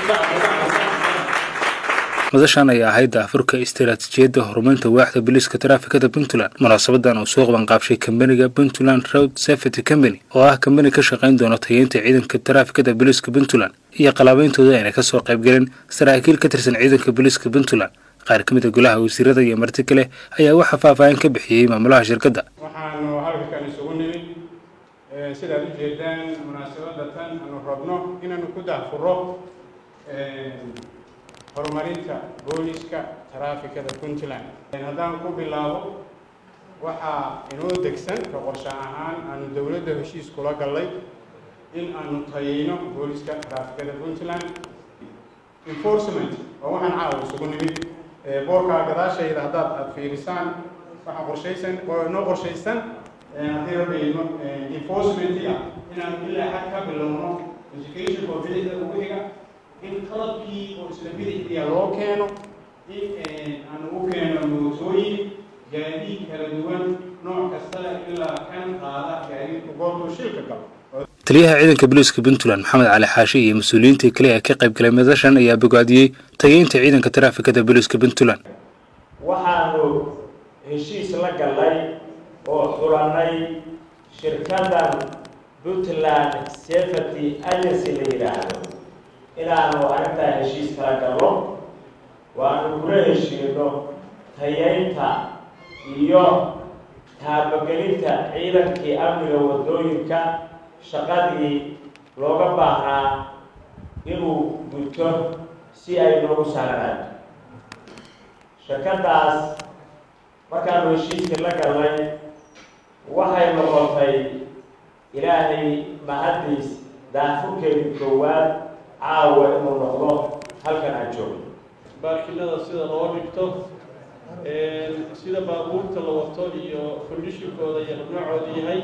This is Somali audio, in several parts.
madashan ayaa ahayd daafurka istaraatiijiyadda horumarinta waaxda booliiska taraafikada puntland munaasabadan uu soo qabanqaabshay kambaniga puntland road safety company oo ah kambani ka shaqayn doona tayeynta ciidanka taraafikada booliiska puntland iyo qalaabayntooda ayna kasoo qaybgaleen saraakiil ka tirsan ciidanka booliiska puntland qaar ka mid a golaha wasiirada iyo marti kale ayaa waxaa faahfaahin ka bixiyey maamulaha shirkadda waxaanu halkan isugu nimid sidaad u jeedaan munaasabadda tan aanu rabno inaanu ku daafuro horumarinta booliska taraafikada puntland haddaan ku bilaabo waxaa inoo degsan ka qorshe ahaan aanu dowladda heshiis kula gallay in aanu tayeyno booliska taraafikada puntland enforcement oo waxaan caawa isugu nimid boorkaa gadaashayda haddaad aad fiirisaan waxaa qorshaysan oo inoo qorshaysan haddii rabayno enforcement ah inaanu ilaa xad ka bilowno education oo bidixda ugu xiga in qalabkii oo isla bidixdiya loo keeno in aan ugu keeno mootooyin gaadiid kala duwan nooc kastale ilaa kan qaada gaadiidku goortuu shilka galo taliyaha ciidanka booliiska puntland maxamed cali xaashi iyo mas-uuliyiintii kale ee ka qayb galay madashan ayaa bogaadiyey tageynta ciidanka taraafikada booliiska puntland waxaanu heshiis la gallay oo xulannay shirkaddan puntland safety agency la yidhaahdo inaanu arrintaa heshiis kala gallo waanu kula heshiino tayeynta iyo taabagelinta ciidankii amniga waddooyinka shaqadii looga baahnaa inuu guto si ay noogu saaraan shirkaddaas markaanu heshiiskii la gallay waxay noqotay ilaahay mahaddiis daafurkeedii koowaad caawa inuu noqdo halkan aan joogno baarkinada sida loo dhigto sida baabuurta la wato iyo kondishinkooda iyo noocooda yahay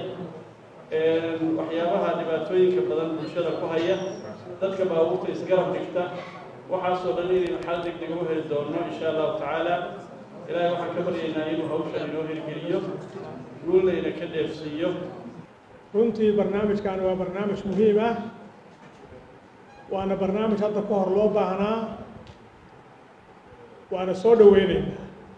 waxyaabaha dhibaatooyinka badan bulshada ku haya dadka baabuurta isgarab dhigta waxaasoo dhan inaynu xal deg deg u heli doonno insha allahu tacaala ilaahay waxaan ka baryaynaa inuu hawshan inoo hirgeliyo guulnayna ka dheefsiiyo runtii barnaamijkan waa barnaamij muhiim ah waana barnaamij hadda ka hor loo baahnaa waana soo dhaweyneynaa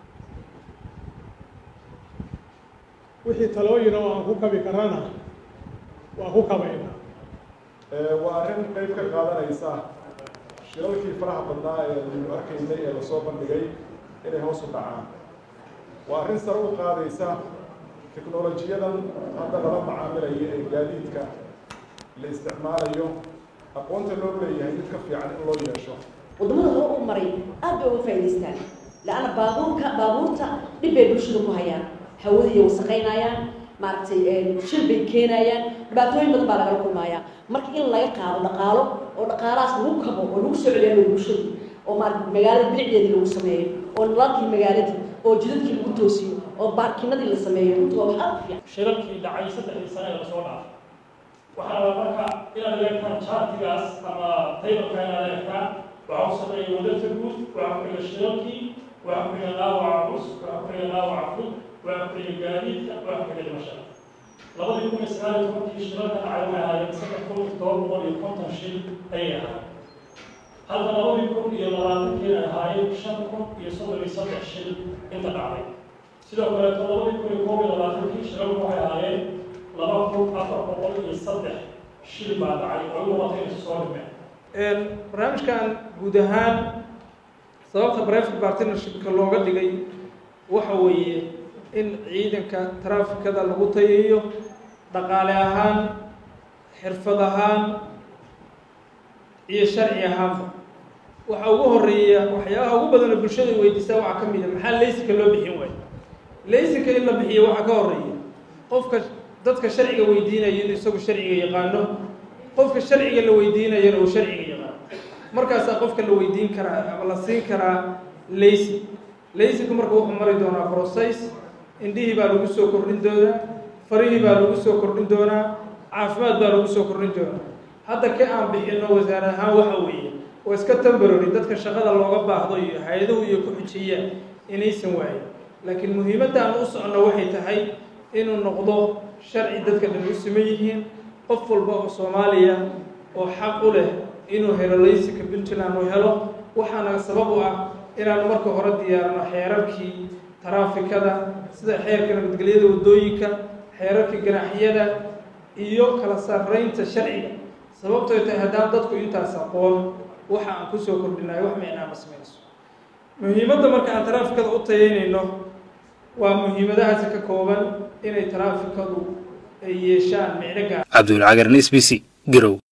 wixii talooyin oo aan ku kabi karana waa ku kabaynaa waa arrin qayb ka qaadanaysa shilalkii faraha badnaa ee aynu arkaynay ee lasoo bandhigay inay hoos u dhacaan waa arrin sare u qaadaysa teknolojiyadan hadda lala macaamilayo ee gaadiidka la isticmaalayo aqoonta loo leeyahay mid ka fiican in loo yeesho waddamada hore u maray aad bay uga faa'idaystaan la-anna baabuurka baabuurta dhib bay bulshada ku hayaan hawadiiy wasaqaynayaan maaragtay shil bay keenayaan dhibaatooyin badan baa lagala kulmayaa marka in laga qaado dhaqaalo oo dhaqaalahaas lagu kabo oo lagu soo celiyaano bulshadii oo maarata magaalada bilicdeedii lagu sameeyo oo nalaalkii magaaladii oo jidadkii lagu toosiyo oo baarkinadii la sameeyo runtii waa wax aad u fiican shilalkii dhacay saddexdii sane ee lasoo dhaafay waxaa rabaa marka inaad eegtaan chartigaas ama taybalka inaad eegtaan waxaa u sameeya wadarta guud waxaa ku xiga shilalkii waxaa ku xiga dhaawaca culus waxaa ku xiga dhaawaca fud waxaa ku xiga gaadiidka waxaa ku xiga dhimashada labadii kun iyo sagaal iyo tobankii shilalka dhacay waxay ahaayeen saddex kun iyo todoba boqol iyo konton shil ayay ahaayeen halka labadii kun iyo labaatankii ay ahaayeen shan kun iyo soddon iyo saddex shil inta dhacday sidoo kaleeto labadii kun iyo koob iyo labaatankii shilalku waxay ahaayeen laba kun afar boqol iyo saddex shil baa dhacay oo noqotay inay soo dhimeen barnaamijkan guud ahaan sababta private partnershipka looga dhigay waxa weeye in ciidanka taraafikada lagu tayeeyo dhaqaale ahaan xirfad ahaan iyo sharci ahaanba waxa ugu horeeya waxyaabaha ugu badanoo bulshada weydiistaa waxaa ka mid a maxaa laysinka loo bixin waayo laysinka in la bixiyo waxaa ka horeeya qofka dadka sharciga weydiinayo inuu isagu sharciga yaqaano qofka sharciga la weydiinayana uu sharciga yaqaano markaasaa qofka la weydiin karaa ama la siin karaa laysin laysinku marka wuxuu mari doonaa process indhihii baa lagu soo kordhin doonaa farihii baa lagu soo kordhin doonaa caafimaad baa lagu soo kordhin doonaa hadda ka aan bixino wasaar ahaan waxa weeye oo iska tambarori dadka shaqada looga baahdo iyo hay-aduhu iyo ku xujiyaan inaysan waayin laakiin muhiimadda aan u socono waxay tahay inuu noqdo sharci dadka dhan u siman yihiin qof walba oo soomaaliya oo xaq u leh inuu helo laysinka puntland uu helo waxaana sabab u ah inaanu marka hore diyaarno xeerarkii taraafikada sida xeerka nabadgelyada waddooyinka xeerarka ganaaxyada iyo kala sarreynta sharciga sababtooy tahay haddaan dadku intaas aqoon waxa aan kusoo kordhinayo wax micnaa ma samayso muhiimadda marka aan taraafikada u tayaynayno waa muhiimadahaasi ka kooban inay taraafikadu ay yeeshaan micno gaar cabdulcagaran s b c garow